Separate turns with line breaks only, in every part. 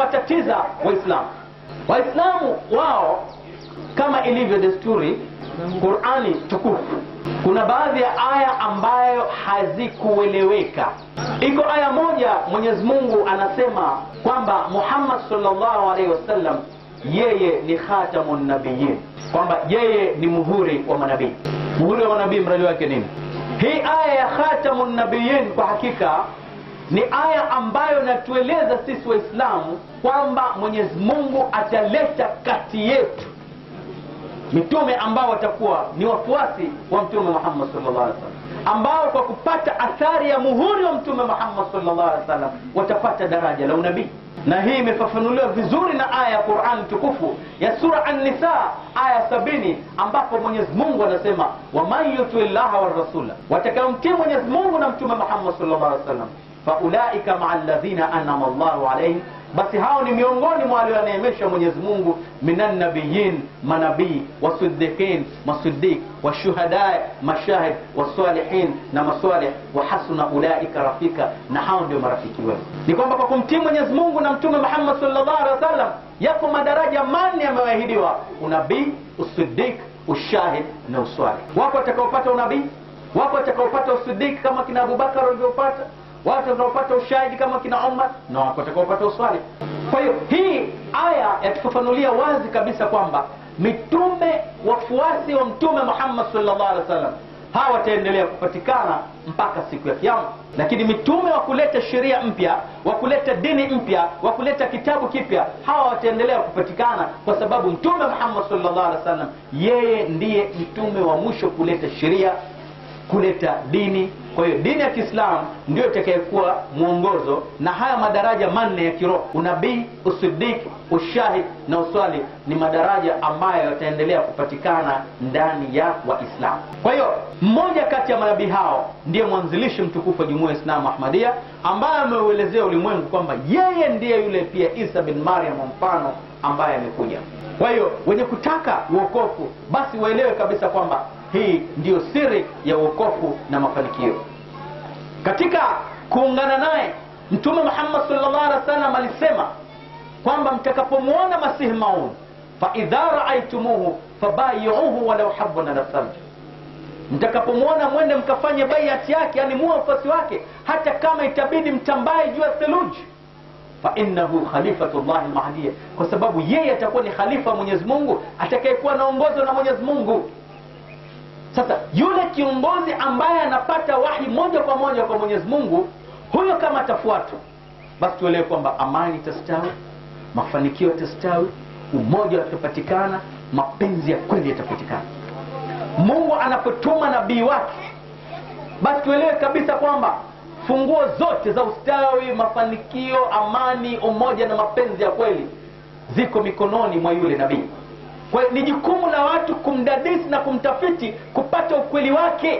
inawatatiza Waislamu. Waislamu wao kama ilivyo desturi, Qurani tukufu, kuna baadhi ya aya ambayo hazikueleweka. Iko aya moja Mwenyezi Mungu anasema kwamba Muhammad sallallahu alaihi wasallam yeye ni khatamun nabiyin, kwamba yeye ni muhuri wa manabii. Muhuri wa manabii mradi wake nini? Hii aya ya khatamun nabiyin kwa hakika ni aya ambayo inatueleza sisi Waislamu kwamba Mwenyezi Mungu ataleta kati yetu mitume ambao watakuwa ni wafuasi wa Mtume Muhammad sallallahu alaihi wasallam, ambao kwa kupata athari ya muhuri wa Mtume Muhammad sallallahu alaihi wasallam watapata daraja la unabii na hii imefafanuliwa vizuri na aya ya Qur'an tukufu ya sura An-Nisa aya sabini ambapo Mwenyezi Mungu anasema waman yuti llaha wa rasula, watakaomtii Mwenyezi Mungu na Mtume Muhammad sallallahu alaihi wasallam faulaika maa alladhina an'ama Allahu alaihim, basi hao ni miongoni mwa walioneemesha Mwenyezi Mungu minan nabiyin, manabii wasiddiqin, masiddiq washuhada, mashahid wasalihin na masalih, wa hasuna ulaika rafika, na hao ndio marafiki wema. Ni kwamba kwa kumtii Mwenyezi Mungu na Mtume Muhammad sallallahu alaihi wasallam yako madaraja manne yamewahidiwa: unabii, usiddiq, ushahid na uswalih. Wako watakaopata unabii, wako watakaopata usiddiq kama kina Abubakar walivyopata watu watakaopata ushahidi kama kina Umar na wako watakaopata uswali. Kwa hiyo hii aya yatufafanulia wazi kabisa kwamba mitume wafuasi wa Mtume Muhammad sallallahu alaihi wasallam hawa wataendelea kupatikana mpaka siku ya Kiyama, lakini mitume wa kuleta sheria mpya, wa kuleta dini mpya, wa kuleta kitabu kipya, hawa wataendelea kupatikana kwa sababu Mtume Muhammad sallallahu alaihi wasallam yeye ndiye mtume wa mwisho kuleta sheria, kuleta dini kwa hiyo dini ya Kiislamu ndio itakayekuwa mwongozo, na haya madaraja manne ya kiroho, unabii, usiddiq, ushahid na uswali, ni madaraja ambayo yataendelea kupatikana ndani ya Waislamu. Kwa hiyo mmoja kati ya manabii hao ndiye mwanzilishi mtukufu wa jumuiya ya Islamu Ahmadiyya, ambaye ameuelezea ulimwengu kwamba yeye ndiye yule pia Isa bin Maryam mfano ambaye amekuja. Kwa hiyo wenye kutaka uokofu basi waelewe kabisa kwamba hii ndiyo siri ya uokofu na mafanikio. Katika kuungana naye Mtume Muhammad sallallahu alaihi wasallam alisema kwamba mtakapomwona Masihi Maud, fa idha raaitumuhu fabayiuhu walau habwan ala thalj, mtakapomwona mwende mkafanye baiati yake, yani muwe wafuasi wake, hata kama itabidi mtambaye juu ya theluji fa innahu khalifatullahi mahdiya, kwa sababu yeye atakuwa ni khalifa wa Mwenyezi Mungu atakayekuwa anaongozwa na Mwenyezi Mungu. Sasa yule kiongozi ambaye anapata wahi moja kwa moja kwa Mwenyezi Mungu, huyo kama atafuatwa, basi tuelewe kwamba amani itastawi, mafanikio yatastawi, umoja utapatikana, mapenzi ya kweli yatapatikana. Mungu anapotuma nabii wake, basi tuelewe kabisa kwamba funguo zote za ustawi, mafanikio, amani, umoja na mapenzi ya kweli ziko mikononi mwa yule nabii. Kwa hiyo ni jukumu la watu kumdadisi na kumtafiti kupata ukweli wake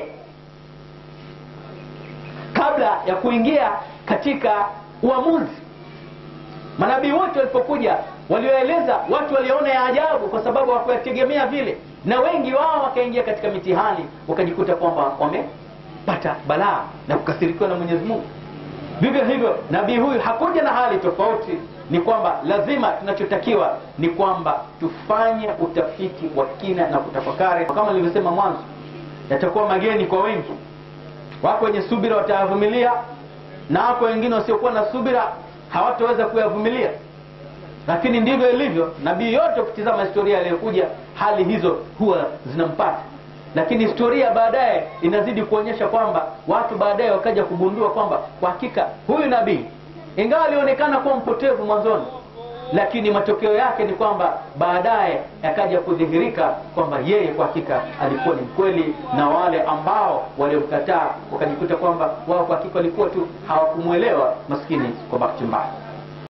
kabla ya kuingia katika uamuzi. Manabii wote walipokuja, walioeleza watu waliona ya ajabu, kwa sababu hawakuyategemea vile, na wengi wao wakaingia katika mitihani, wakajikuta kwamba wamepata balaa na kukasirikiwa na Mwenyezi Mungu. Vivyo hivyo nabii huyu hakuja na hali tofauti ni kwamba lazima tunachotakiwa ni kwamba tufanye utafiti wa kina na kutafakari. Kama nilivyosema mwanzo, yatakuwa mageni kwa wengi. Wako wenye subira watayavumilia, na wako wengine wasiokuwa na subira hawataweza kuyavumilia. Lakini ndivyo ilivyo. Nabii yote, ukitizama historia aliyokuja, hali hizo huwa zinampata, lakini historia baadaye inazidi kuonyesha kwamba watu baadaye wakaja kugundua kwamba kwa hakika huyu nabii ingawa alionekana kuwa mpotevu mwanzoni, lakini matokeo yake ni kwamba baadaye yakaja kudhihirika kwamba yeye kwa hakika alikuwa ni mkweli, na wale ambao waliomkataa wakajikuta kwamba wao kwa hakika walikuwa tu hawakumwelewa, maskini kwa bahati mbaya.